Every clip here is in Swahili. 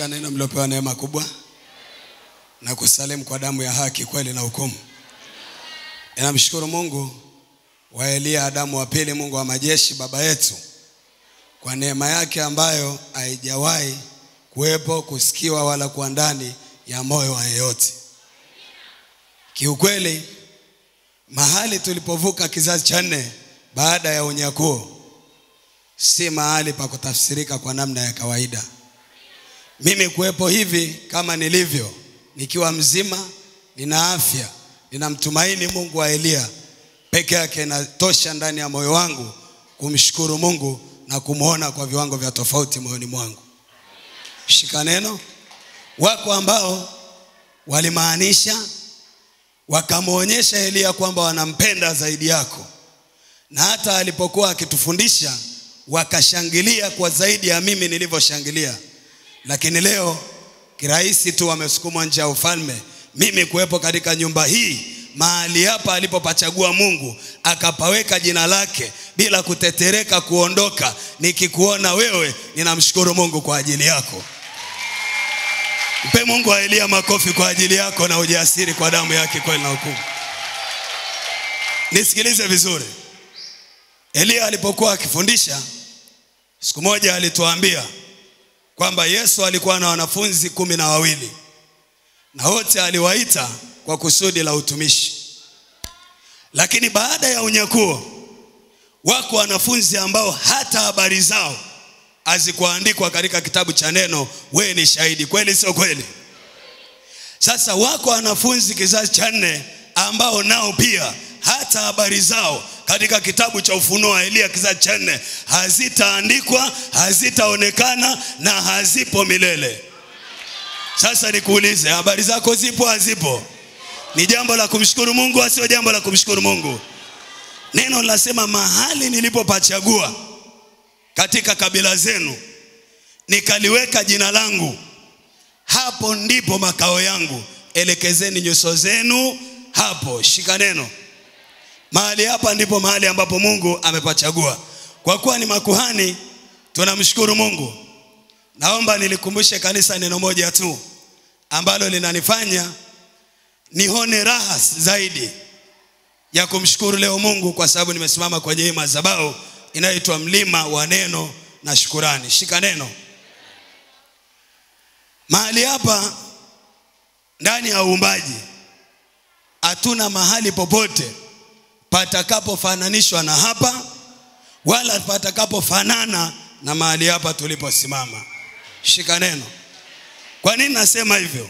Shika neno mliopewa neema kubwa na kusalimu kwa damu ya haki, kweli na hukumu. Ninamshukuru Mungu wa Eliya Adamu wa pili, Mungu wa majeshi, baba yetu, kwa neema yake ambayo haijawahi kuwepo, kusikiwa wala kuwa ndani ya moyo wa yeyote. Kiukweli, mahali tulipovuka kizazi cha nne baada ya unyakuo si mahali pa kutafsirika kwa namna ya kawaida. Mimi kuwepo hivi kama nilivyo, nikiwa mzima, nina afya, ninamtumaini Mungu wa Eliya peke yake inatosha ndani ya moyo wangu kumshukuru Mungu na kumwona kwa viwango vya tofauti moyoni mwangu. Shika neno. Wako ambao walimaanisha wakamwonyesha Eliya kwamba wanampenda zaidi yako, na hata alipokuwa akitufundisha wakashangilia kwa zaidi ya mimi nilivyoshangilia. Lakini leo kirahisi tu wamesukumwa nje ya ufalme, mimi kuwepo katika nyumba hii mahali hapa alipopachagua Mungu akapaweka jina lake bila kutetereka kuondoka. Nikikuona wewe, ninamshukuru Mungu kwa ajili yako. Mpe Mungu wa Eliya makofi kwa ajili yako na ujasiri kwa damu yake kweli na hukumu. Nisikilize vizuri. Eliya alipokuwa akifundisha siku moja alituambia kwamba Yesu alikuwa na wanafunzi kumi na wawili na wote aliwaita kwa kusudi la utumishi. Lakini baada ya unyakuo, wako wanafunzi ambao hata habari zao hazikuandikwa katika kitabu cha neno. Wewe ni shahidi, kweli sio kweli? Sasa wako wanafunzi kizazi cha nne ambao nao pia hata habari zao katika kitabu cha Ufunuo wa Eliya kizazi cha nne hazitaandikwa, hazitaonekana na hazipo milele. Sasa nikuulize, habari zako zipo, hazipo? Ni jambo la kumshukuru Mungu, asio jambo la kumshukuru Mungu? Neno linasema mahali nilipopachagua katika kabila zenu nikaliweka jina langu, hapo ndipo makao yangu, elekezeni nyuso zenu hapo. Shika neno. Mahali hapa ndipo mahali ambapo Mungu amepachagua. Kwa kuwa ni makuhani, tunamshukuru Mungu. Naomba nilikumbushe kanisa neno moja tu ambalo linanifanya nione raha zaidi ya kumshukuru leo Mungu, kwa sababu nimesimama kwenye hii madhabahu inayoitwa mlima wa neno na shukurani. Shika neno. Mahali hapa ndani ya uumbaji hatuna mahali popote patakapofananishwa na hapa wala patakapofanana na mahali hapa tuliposimama. Shika neno. Kwa nini nasema hivyo?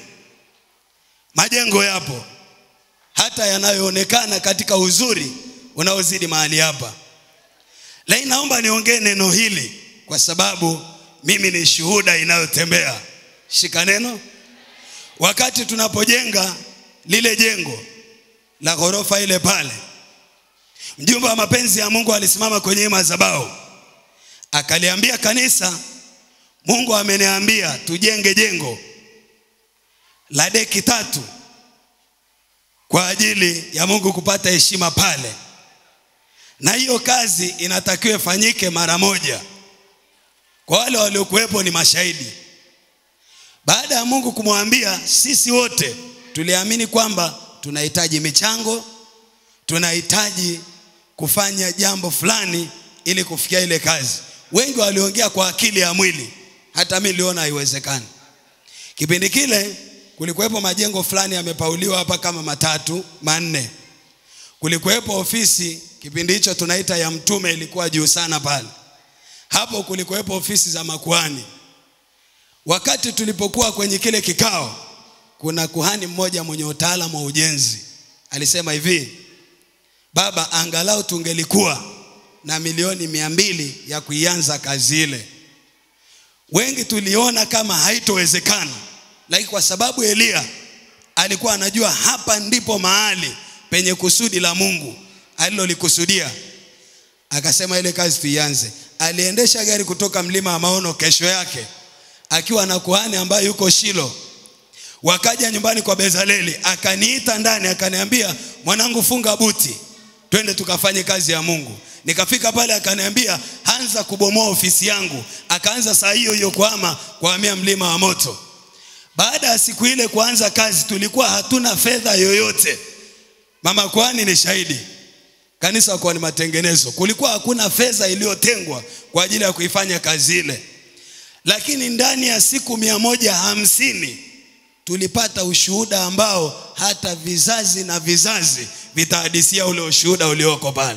Majengo yapo hata yanayoonekana katika uzuri unaozidi mahali hapa, lakini naomba niongee neno hili kwa sababu mimi ni shuhuda inayotembea. Shika neno. Wakati tunapojenga lile jengo la ghorofa ile pale, mjumbe wa mapenzi ya Mungu alisimama kwenye madhabahu akaliambia kanisa, Mungu ameniambia tujenge jengo la deki tatu kwa ajili ya Mungu kupata heshima pale, na hiyo kazi inatakiwa ifanyike mara moja. Kwa wale waliokuwepo ni mashahidi. Baada ya Mungu kumwambia, sisi wote tuliamini kwamba tunahitaji michango, tunahitaji kufanya jambo fulani ili kufikia ile kazi. Wengi waliongea kwa akili ya mwili, hata mimi niliona haiwezekani. Kipindi kile kulikuwepo majengo fulani yamepauliwa hapa kama matatu manne. Kulikuwepo ofisi kipindi hicho tunaita ya mtume, ilikuwa juu sana pale. Hapo kulikuwepo ofisi za makuhani. Wakati tulipokuwa kwenye kile kikao, kuna kuhani mmoja mwenye utaalamu wa ujenzi alisema hivi, baba, angalau tungelikuwa na milioni mia mbili ya kuianza kazi ile. Wengi tuliona kama haitowezekana, lakini kwa sababu Eliya alikuwa anajua hapa ndipo mahali penye kusudi la Mungu alilolikusudia, akasema ile kazi tuianze. Aliendesha gari kutoka mlima wa Maono kesho yake akiwa na kuhani ambaye yuko Shilo. Wakaja nyumbani kwa Bezaleli, akaniita ndani, akaniambia mwanangu, funga buti, twende tukafanye kazi ya Mungu. Nikafika pale akaniambia anza kubomoa ofisi yangu. Akaanza saa hiyo hiyo kuhama kuhamia mlima wa moto. Baada ya siku ile kuanza kazi, tulikuwa hatuna fedha yoyote. Mama kwani ni shahidi, kanisa kwa ni matengenezo, kulikuwa hakuna fedha iliyotengwa kwa ajili ya kuifanya kazi ile, lakini ndani ya siku mia moja hamsini tulipata ushuhuda ambao hata vizazi na vizazi vitahadisia ule ushuhuda ulioko pale.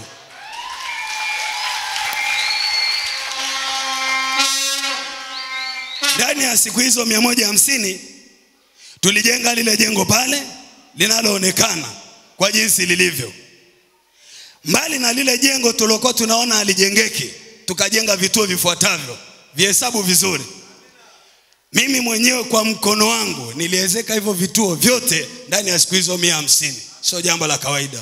Ndani ya siku hizo mia moja hamsini tulijenga lile jengo pale linaloonekana kwa jinsi lilivyo. Mbali na lile jengo tulokuwa tunaona halijengeki, tukajenga vituo vifuatavyo, vihesabu vizuri. Mimi mwenyewe kwa mkono wangu niliwezeka hivyo vituo vyote ndani ya siku hizo mia hamsini. Sio jambo la kawaida.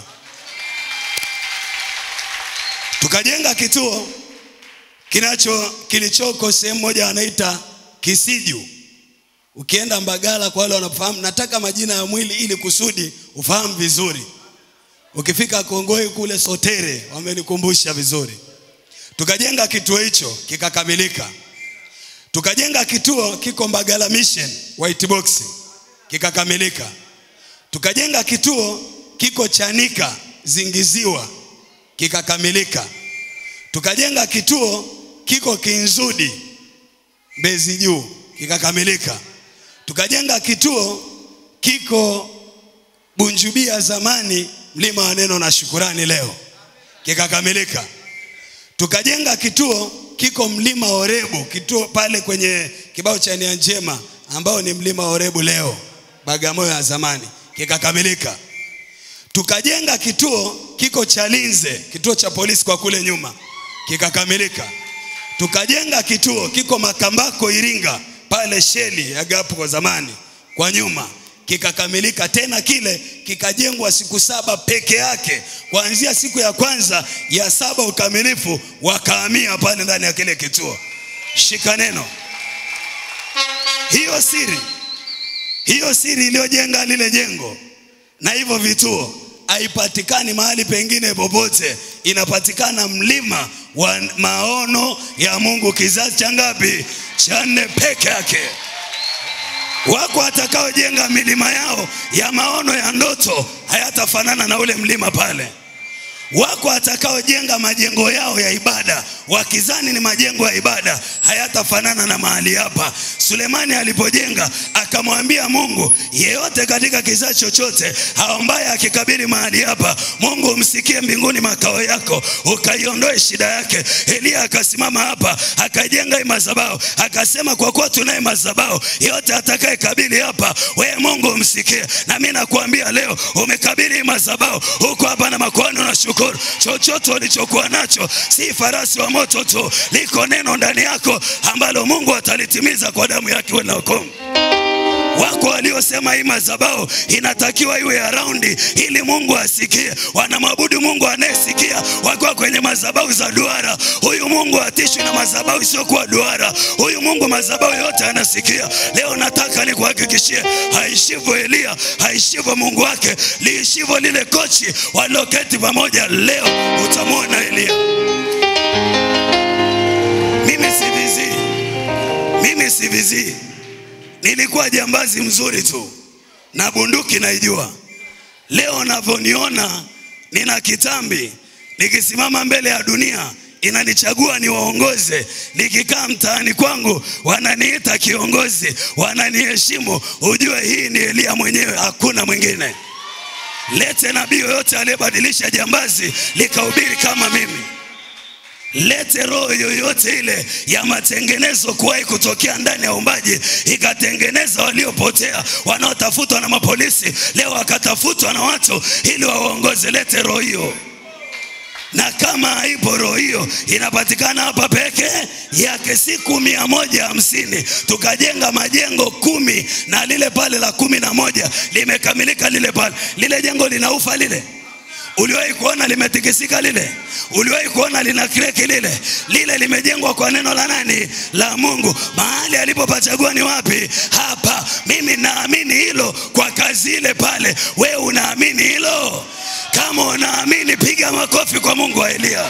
Tukajenga kituo kinacho kilichoko sehemu moja wanaita Kisiju. Ukienda Mbagala, kwa wale wanafahamu, nataka majina ya mwili ili kusudi ufahamu vizuri. Ukifika Kongoi kule Sotere, wamenikumbusha vizuri. Tukajenga kituo hicho kikakamilika. Tukajenga kituo kiko Mbagala Mission White Box kikakamilika. Tukajenga kituo kiko Chanika Zingiziwa kikakamilika. Tukajenga kituo kiko Kinzudi Mbezi Juu kikakamilika. Tukajenga kituo kiko Bunjubia zamani mlima wa neno na shukurani leo kikakamilika. Tukajenga kituo kiko mlima Orebu, kituo pale kwenye kibao cha nia njema ambao ni mlima Orebu leo Bagamoyo ya zamani kikakamilika. Tukajenga kituo kiko Chalinze, kituo cha polisi kwa kule nyuma kikakamilika. Tukajenga kituo kiko Makambako Iringa, pale sheli ya gapu kwa zamani kwa nyuma kikakamilika. Tena kile kikajengwa siku saba peke yake, kuanzia siku ya kwanza ya saba ukamilifu, wakahamia pale ndani ya kile kituo. Shika neno, hiyo siri, hiyo siri iliyojenga lile jengo na hivyo vituo haipatikani mahali pengine popote, inapatikana mlima wa maono ya Mungu, kizazi cha ngapi? Cha nne peke yake. Wako watakaojenga milima yao ya maono ya ndoto, hayatafanana na ule mlima pale. Wako watakaojenga majengo yao ya ibada wakizani ni majengo ya ibada, hayatafanana na mahali hapa. Sulemani alipojenga akamwambia Mungu, yeyote katika kizazi chochote ambaye akikabili mahali hapa, Mungu umsikie mbinguni makao yako, ukaiondoe shida yake. Eliya akasimama hapa akajenga hii madhabahu, akasema kwa kuwa tunaye madhabahu, yeyote atakaye kabili hapa, wewe Mungu umsikie. Na mimi nakuambia leo, umekabili hii madhabahu, huko hapa na makuhani unashukuru. Chochote ulichokuwa nacho si farasi wa moto tu, liko neno ndani yako ambalo Mungu atalitimiza kwa damu yake wewe na ukomo. Wako waliosema hii madhabahu inatakiwa iwe ya raundi ili Mungu asikie. Wanamwabudu Mungu anayesikia, wakiwa kwenye madhabahu za duara. Huyu Mungu atishwi na madhabahu isiyokuwa duara. Huyu Mungu madhabahu yote anasikia. Leo nataka nikuhakikishie, haishivyo Eliya, haishivyo Mungu wake, liishivyo lile kochi walioketi pamoja. Leo utamwona Eliya. Mimi sivizii, mimi sivizii nilikuwa jambazi mzuri tu na bunduki naijua. Leo navyoniona nina kitambi, nikisimama mbele ya dunia inanichagua niwaongoze. Nikikaa mtaani kwangu wananiita kiongozi, wananiheshimu. Ujue hii ni Eliya mwenyewe, hakuna mwingine. Lete nabii yoyote aliyebadilisha jambazi likahubiri kama mimi lete roho yoyote ile ya matengenezo kuwahi kutokea ndani ya umbaji, ikatengeneza waliopotea, wanaotafutwa na mapolisi, leo wakatafutwa na watu ili waongoze. Lete roho hiyo, na kama haipo roho hiyo, inapatikana hapa peke yake. Siku mia moja hamsini tukajenga majengo kumi na lile pale la kumi na moja limekamilika. Lile pale lile jengo linaufa lile Uliwahi kuona limetikisika lile? Uliwahi kuona lina kreki lile? Lile limejengwa kwa neno la nani? La Mungu. Mahali alipopachagua ni wapi? Hapa. Mimi naamini hilo kwa kazi ile pale. We unaamini hilo? Kama unaamini, piga makofi kwa Mungu wa Eliya.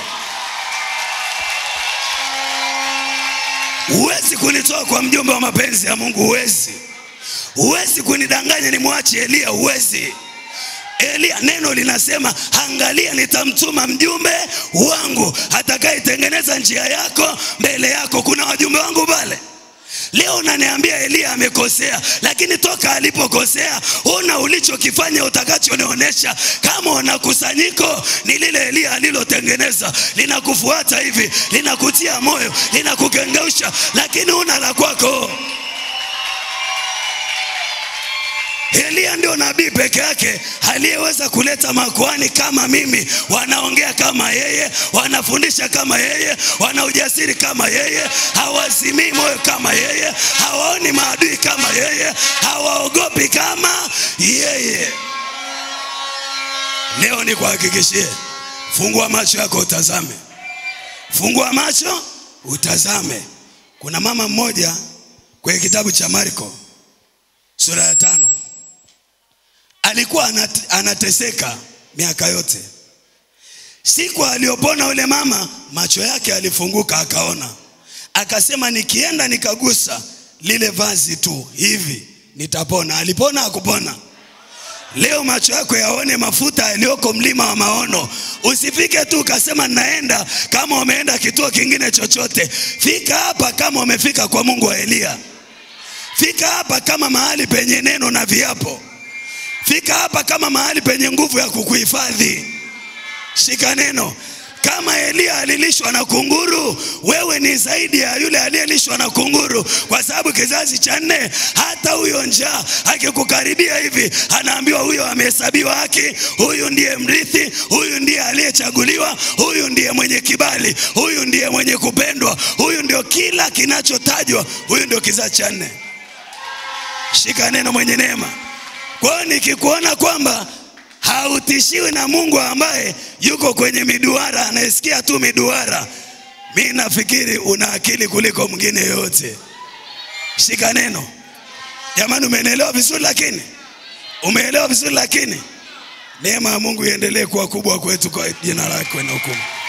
Huwezi kunitoa kwa mjumbe wa mapenzi ya Mungu, huwezi huwezi kunidanganya nimwache Elia, huwezi. Elia, neno linasema angalia, nitamtuma mjumbe wangu atakayetengeneza njia yako mbele yako. Kuna wajumbe wangu pale. Leo unaniambia Elia amekosea, lakini toka alipokosea una ulichokifanya utakachonionyesha. Kama una kusanyiko ni lile Elia alilotengeneza, linakufuata hivi, linakutia moyo, linakukengeusha, lakini una la kwako. Elia ndio nabii peke yake aliyeweza kuleta makuhani kama mimi, wanaongea kama yeye, wanafundisha kama yeye, wana ujasiri kama yeye, hawazimii moyo kama yeye, hawaoni maadui kama yeye, hawaogopi kama yeye. Leo nikuhakikishie, fungua macho yako utazame, fungua macho utazame. Kuna mama mmoja kwenye kitabu cha Marko sura ya tano alikuwa anat, anateseka miaka yote. Siku aliyopona yule mama, macho yake alifunguka, akaona, akasema, nikienda nikagusa lile vazi tu hivi nitapona. Alipona? Hakupona? Leo macho yako yaone mafuta yaliyoko mlima wa maono. Usifike tu ukasema naenda kama umeenda kituo kingine chochote. Fika hapa kama umefika kwa Mungu wa Eliya. Fika hapa kama mahali penye neno na viapo. Fika hapa kama mahali penye nguvu ya kukuhifadhi. Shika neno. Kama Eliya alilishwa na kunguru, wewe ni zaidi ya yule aliyelishwa na kunguru, kwa sababu kizazi cha nne, hata huyo njaa akikukaribia hivi, anaambiwa huyo amehesabiwa haki, huyu ndiye mrithi, huyu ndiye aliyechaguliwa, huyu ndiye mwenye kibali, huyu ndiye mwenye kupendwa, huyu ndio kila kinachotajwa, huyu ndio kizazi cha nne. Shika neno, mwenye neema. Kwa hiyo nikikuona kwamba hautishiwi na Mungu ambaye yuko kwenye miduara, anayesikia tu miduara, mi nafikiri una akili kuliko mwingine yoyote. Shika neno jamani, umenielewa vizuri? Lakini umeelewa vizuri, lakini neema ya Mungu iendelee kuwa kubwa kwetu kwa jina lake na hukumu.